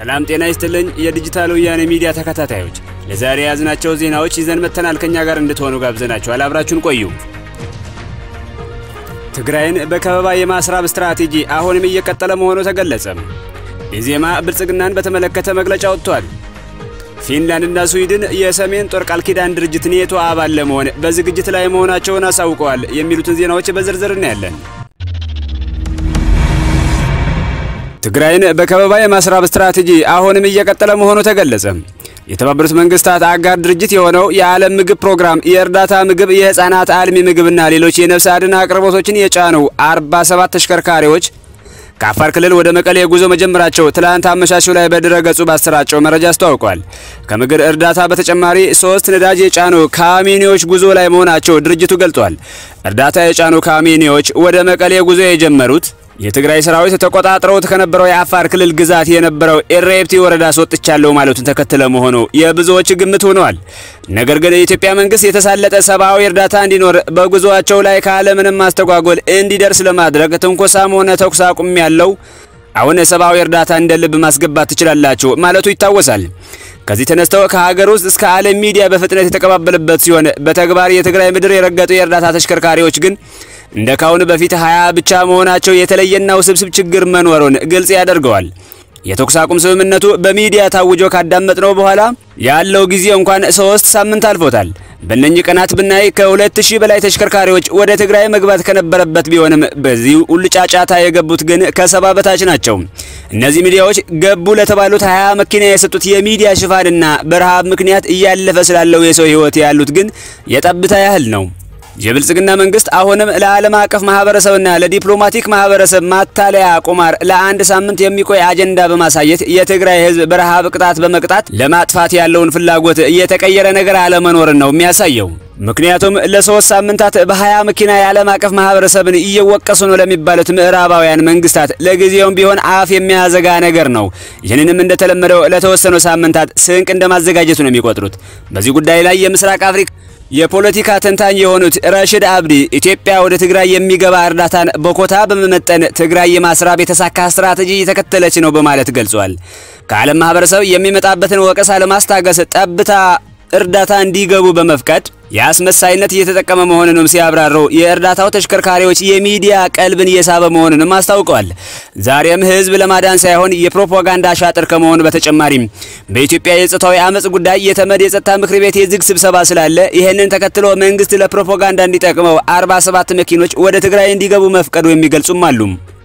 ሰላም ጤና ይስጥልኝ። የዲጂታል ወያኔ ሚዲያ ተከታታዮች ለዛሬ የያዝናቸው ዜናዎች ይዘን መጥተናል። ከኛ ጋር እንድትሆኑ ጋብዘናችኋል። አብራችሁን ቆዩ። ትግራይን በከበባ የማስራብ ስትራቴጂ አሁንም እየቀጠለ መሆኑ ተገለጸ። ኢዜማ ብልጽግናን በተመለከተ መግለጫ ወጥቷል። ፊንላንድና ስዊድን የሰሜን ጦር ቃል ኪዳን ድርጅት ኔቶ አባል ለመሆን በዝግጅት ላይ መሆናቸውን አሳውቀዋል። የሚሉትን ዜናዎች በዝርዝር እናያለን። ትግራይን በከበባ የማስራብ ስትራቴጂ አሁንም እየቀጠለ መሆኑ ተገለጸ። የተባበሩት መንግስታት አጋር ድርጅት የሆነው የዓለም ምግብ ፕሮግራም የእርዳታ ምግብ፣ የህፃናት አልሚ ምግብና ሌሎች የነፍስ አድን አቅርቦቶችን የጫኑ 47 ተሽከርካሪዎች ከአፋር ክልል ወደ መቀሌ ጉዞ መጀመራቸው ትላንት አመሻሹ ላይ በድረ ገጹ ባሰራጨው መረጃ አስታውቋል። ከምግብ እርዳታ በተጨማሪ ሶስት ነዳጅ የጫኑ ካሚኒዎች ጉዞ ላይ መሆናቸው ድርጅቱ ገልጧል። እርዳታ የጫኑ ካሚኒዎች ወደ መቀሌ ጉዞ የጀመሩት የትግራይ ሰራዊት ተቆጣጥረውት ከነበረው የአፋር ክልል ግዛት የነበረው ኤሬፕቲ ወረዳ አስወጥቻለሁ ማለቱን ተከትለ መሆኑ የብዙዎች ግምት ሆነዋል። ነገር ግን የኢትዮጵያ መንግስት የተሳለጠ ሰብአዊ እርዳታ እንዲኖር በጉዞአቸው ላይ ካለምንም ማስተጓጎል እንዲደርስ ለማድረግ ትንኮሳም ሆነ ተኩስ አቁም ያለው አሁን ሰብአዊ እርዳታ እንደ ልብ ማስገባት ትችላላችሁ ማለቱ ይታወሳል። ከዚህ ተነስተው ከሀገር ውስጥ እስከ ዓለም ሚዲያ በፍጥነት የተቀባበለበት ሲሆን በተግባር የትግራይ ምድር የረገጡ የእርዳታ ተሽከርካሪዎች ግን እንደ ካሁን በፊት ሀያ ብቻ መሆናቸው የተለየና ውስብስብ ችግር መኖሩን ግልጽ ያደርገዋል። የተኩስ አቁም ስምምነቱ በሚዲያ ታውጆ ካዳመጥነው በኋላ ያለው ጊዜ እንኳን ሶስት ሳምንት አልፎታል። በእነኚህ ቀናት ብናይ ከሁለት ሺህ በላይ ተሽከርካሪዎች ወደ ትግራይ መግባት ከነበረበት ቢሆንም በዚህ ውልጫጫታ የገቡት ግን ከሰባ በታች ናቸው። እነዚህ ሚዲያዎች ገቡ ለተባሉት ሀያ መኪና የሰጡት የሚዲያ ሽፋንና በረሃብ ምክንያት እያለፈ ስላለው የሰው ሕይወት ያሉት ግን የጠብታ ያህል ነው። የብልጽግና መንግስት አሁንም ለዓለም አቀፍ ማህበረሰብና ለዲፕሎማቲክ ማህበረሰብ ማታለያ ቁማር ለአንድ ሳምንት የሚቆይ አጀንዳ በማሳየት የትግራይ ህዝብ በረሃብ ቅጣት በመቅጣት ለማጥፋት ያለውን ፍላጎት እየተቀየረ ነገር አለመኖርን ነው የሚያሳየው። ምክንያቱም ለሶስት ሳምንታት በሀያ መኪና የዓለም አቀፍ ማህበረሰብን እየወቀሱ ነው ለሚባሉት ምዕራባውያን መንግስታት ለጊዜውም ቢሆን አፍ የሚያዘጋ ነገር ነው። ይህንንም እንደተለመደው ለተወሰኑ ሳምንታት ስንቅ እንደማዘጋጀቱ ነው የሚቆጥሩት። በዚህ ጉዳይ ላይ የምስራቅ አፍሪካ የፖለቲካ ተንታኝ የሆኑት ረሽድ አብዲ ኢትዮጵያ ወደ ትግራይ የሚገባ እርዳታን በኮታ በመመጠን ትግራይ የማስራብ የተሳካ ስትራቴጂ እየተከተለች ነው በማለት ገልጿል። ከዓለም ማህበረሰብ የሚመጣበትን ወቀሳ ለማስታገስ ጠብታ እርዳታ እንዲገቡ በመፍቀድ የአስመሳይነት እየተጠቀመ መሆኑንም ሲያብራሩ የእርዳታው ተሽከርካሪዎች የሚዲያ ቀልብን እየሳበ መሆኑንም አስታውቀዋል። ዛሬም ህዝብ ለማዳን ሳይሆን የፕሮፓጋንዳ ሻጥር ከመሆኑ በተጨማሪም በኢትዮጵያ የጾታዊ አመጽ ጉዳይ የተመድ የጸጥታ ምክር ቤት የዝግ ስብሰባ ስላለ ይህንን ተከትሎ መንግስት ለፕሮፓጋንዳ እንዲጠቅመው 47 መኪኖች ወደ ትግራይ እንዲገቡ መፍቀዱ የሚገልጹም አሉ።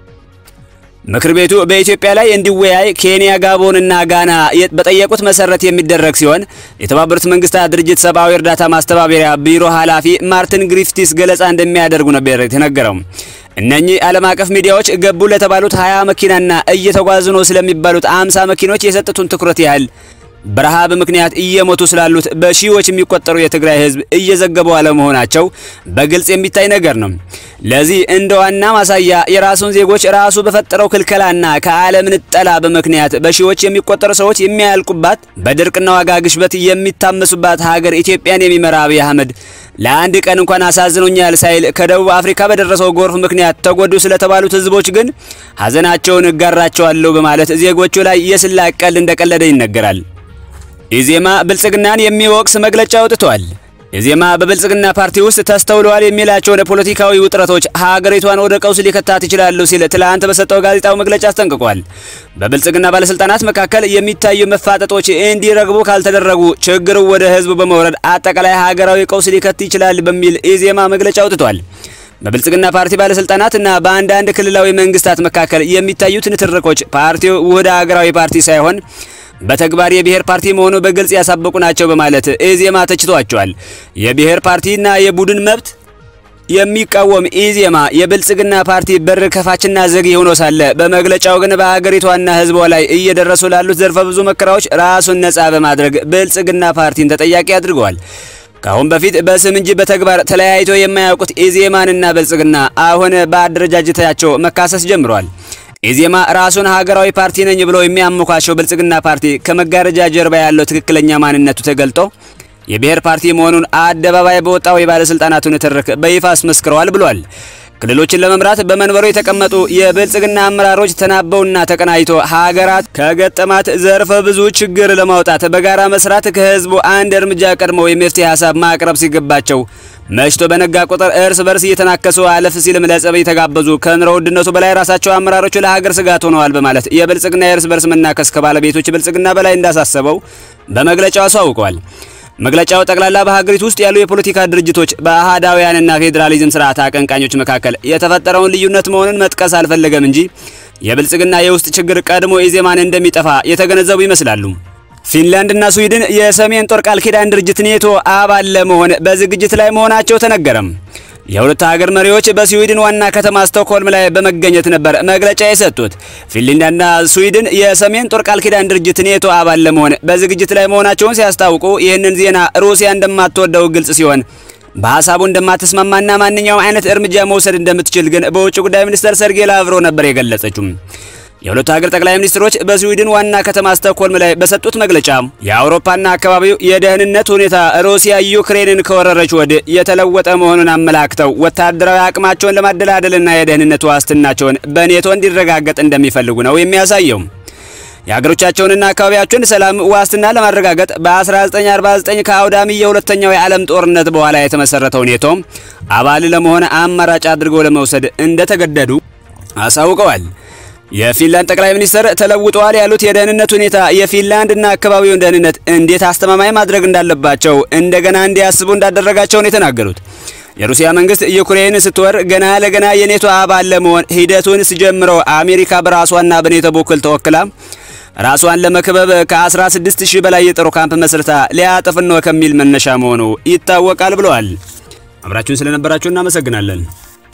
ምክር ቤቱ በኢትዮጵያ ላይ እንዲወያይ ኬንያ፣ ጋቦን እና ጋና በጠየቁት መሰረት የሚደረግ ሲሆን የተባበሩት መንግስታት ድርጅት ሰብአዊ እርዳታ ማስተባበሪያ ቢሮ ኃላፊ ማርቲን ግሪፍቲስ ገለጻ እንደሚያደርጉ ነበር የተነገረው። እነኚህ ዓለም አቀፍ ሚዲያዎች ገቡ ለተባሉት 20 መኪናና እየተጓዙ ነው ስለሚባሉት 50 መኪኖች የሰጡትን ትኩረት ያህል በረሃብ ምክንያት እየሞቱ ስላሉት በሺዎች የሚቆጠሩ የትግራይ ህዝብ እየዘገቡ አለመሆናቸው በግልጽ የሚታይ ነገር ነው። ለዚህ እንደ ዋና ማሳያ የራሱን ዜጎች ራሱ በፈጠረው ክልከላና ከዓለም ንጠላ በምክንያት በሺዎች የሚቆጠሩ ሰዎች የሚያልቁባት በድርቅና ዋጋ ግሽበት የሚታመሱባት ሀገር ኢትዮጵያን የሚመራ አብይ አህመድ ለአንድ ቀን እንኳን አሳዝኖኛል ሳይል ከደቡብ አፍሪካ በደረሰው ጎርፍ ምክንያት ተጎዱ ስለተባሉት ህዝቦች ግን ሀዘናቸውን እጋራቸዋለሁ በማለት ዜጎቹ ላይ የስላቅ ቀልድ እንደቀለደ ይነገራል። ኢዜማ ብልጽግናን የሚወቅስ መግለጫ አውጥቷል። ኢዜማ በብልጽግና ፓርቲ ውስጥ ተስተውለዋል የሚላቸውን ፖለቲካዊ ውጥረቶች ሀገሪቷን ወደ ቀውስ ሊከታት ይችላሉ ሲል ትላንት በሰጠው ጋዜጣዊ መግለጫ አስጠንቅቋል። በብልጽግና ባለስልጣናት መካከል የሚታዩ መፋጠጦች እንዲረግቡ ካልተደረጉ ችግሩ ወደ ህዝቡ በመውረድ አጠቃላይ ሀገራዊ ቀውስ ሊከት ይችላል በሚል ኢዜማ መግለጫ አውጥቷል። በብልጽግና ፓርቲ ባለስልጣናት እና በአንዳንድ ክልላዊ መንግስታት መካከል የሚታዩት ንትርኮች ፓርቲው ውህደ ሀገራዊ ፓርቲ ሳይሆን በተግባር የብሔር ፓርቲ መሆኑ በግልጽ ያሳበቁ ናቸው በማለት ኢዜማ ተችቷቸዋል። የብሔር ፓርቲና የቡድን መብት የሚቃወም ኢዜማ የብልጽግና ፓርቲ በር ከፋችና ዘጊ ሆኖ ሳለ በመግለጫው ግን በሀገሪቷና ህዝቧ ላይ እየደረሱ ላሉት ዘርፈ ብዙ መከራዎች ራሱን ነጻ በማድረግ ብልጽግና ፓርቲን ተጠያቂ አድርገዋል። ከአሁን በፊት በስም እንጂ በተግባር ተለያይቶ የማያውቁት ኢዜማንና ብልጽግና አሁን በአደረጃጀታቸው መካሰስ ጀምረዋል። ኢዜማ ራሱን ሀገራዊ ፓርቲ ነኝ ብሎ የሚያሞካሸው ብልጽግና ፓርቲ ከመጋረጃ ጀርባ ያለው ትክክለኛ ማንነቱ ተገልጦ የብሔር ፓርቲ መሆኑን አደባባይ በወጣው የባለስልጣናቱ ንትርክ በይፋ አስመስክረዋል ብሏል። ክልሎችን ለመምራት በመንበሩ የተቀመጡ የብልጽግና አመራሮች ተናበውና ተቀናጅቶ ሀገራት ከገጠማት ዘርፈ ብዙ ችግር ለማውጣት በጋራ መስራት ከህዝቡ አንድ እርምጃ ቀድመው የመፍትሄ ሀሳብ ማቅረብ ሲገባቸው መሽቶ በነጋ ቁጥር እርስ በርስ እየተናከሱ አለፍ ሲልም ለጸብ የተጋበዙ ከኑሮ ውድነቱ በላይ ራሳቸው አመራሮቹ ለሀገር ስጋት ሆነዋል በማለት የብልጽግና የእርስ በርስ መናከስ ከባለቤቶች ብልጽግና በላይ እንዳሳሰበው በመግለጫው አሳውቀዋል። መግለጫው ጠቅላላ በሀገሪቱ ውስጥ ያሉ የፖለቲካ ድርጅቶች በአህዳውያንና ፌዴራሊዝም ስርዓት አቀንቃኞች መካከል የተፈጠረውን ልዩነት መሆኑን መጥቀስ አልፈለገም እንጂ የብልጽግና የውስጥ ችግር ቀድሞ ኢዜማን እንደሚጠፋ የተገነዘቡ ይመስላሉ። ፊንላንድና ስዊድን የሰሜን ጦር ቃል ኪዳን ድርጅት ኔቶ አባል ለመሆን በዝግጅት ላይ መሆናቸው ተነገረም። የሁለቱ ሀገር መሪዎች በስዊድን ዋና ከተማ ስቶክሆልም ላይ በመገኘት ነበር መግለጫ የሰጡት። ፊንላንድና ስዊድን የሰሜን ጦር ቃል ኪዳን ድርጅት ኔቶ አባል ለመሆን በዝግጅት ላይ መሆናቸውን ሲያስታውቁ ይህንን ዜና ሩሲያ እንደማትወደው ግልጽ ሲሆን በሀሳቡ እንደማትስማማና ማንኛውም አይነት እርምጃ መውሰድ እንደምትችል ግን በውጭ ጉዳይ ሚኒስትር ሰርጌይ ላቭሮቭ ነበር የገለጸችው። የሁለቱ ሀገር ጠቅላይ ሚኒስትሮች በስዊድን ዋና ከተማ ስቶክሆልም ላይ በሰጡት መግለጫ የአውሮፓና አካባቢው የደህንነት ሁኔታ ሩሲያ ዩክሬንን ከወረረች ወዲህ የተለወጠ መሆኑን አመላክተው ወታደራዊ አቅማቸውን ለማደላደልና የደህንነት ዋስትናቸውን በኔቶ እንዲረጋገጥ እንደሚፈልጉ ነው የሚያሳየው። የሀገሮቻቸውንና አካባቢያቸውን ሰላም ዋስትና ለማረጋገጥ በ1949 ከአውዳሚ የሁለተኛው የዓለም ጦርነት በኋላ የተመሰረተው ኔቶ አባል ለመሆን አማራጭ አድርገው ለመውሰድ እንደተገደዱ አሳውቀዋል። የፊንላንድ ጠቅላይ ሚኒስትር ተለውጠዋል ያሉት የደህንነት ሁኔታ የፊንላንድና አካባቢውን ደህንነት እንዴት አስተማማኝ ማድረግ እንዳለባቸው እንደገና እንዲያስቡ እንዳደረጋቸው ነው የተናገሩት። የሩሲያ መንግስት ዩክሬን ስትወር ገና ለገና የኔቶ አባል ለመሆን ሂደቱን ሲጀምረው አሜሪካ በራሷና በኔቶ በኩል ተወክላ ራሷን ለመክበብ ከ16 ሺህ በላይ የጦር ካምፕ መስርታ ሊያጠፍን ነው ከሚል መነሻ መሆኑ ይታወቃል ብለዋል። አብራችሁን ስለነበራችሁ እናመሰግናለን።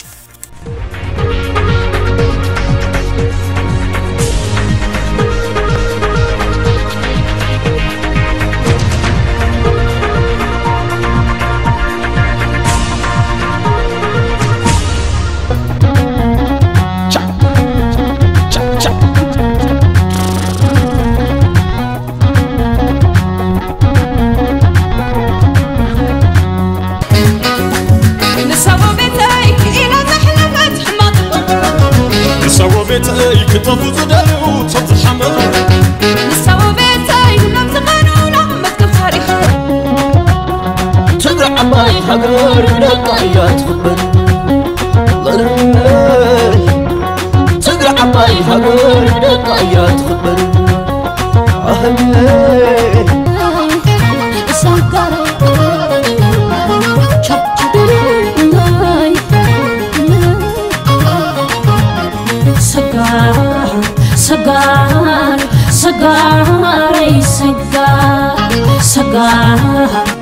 ቤተይ ክተፉ ዝደልዩ ተዝሓመሩ ንሳው ቤተይ ሁሎም ዝቐኑና መዝገብ ታሪኽ ትግራይ ዓባይ ሃገር ደቃ እያ ትኽበር ትግራይ ዓባይ ሃገር ደቃ እያ ትኽበር ሰጋር ሰጋር ሰጋር ሰጋር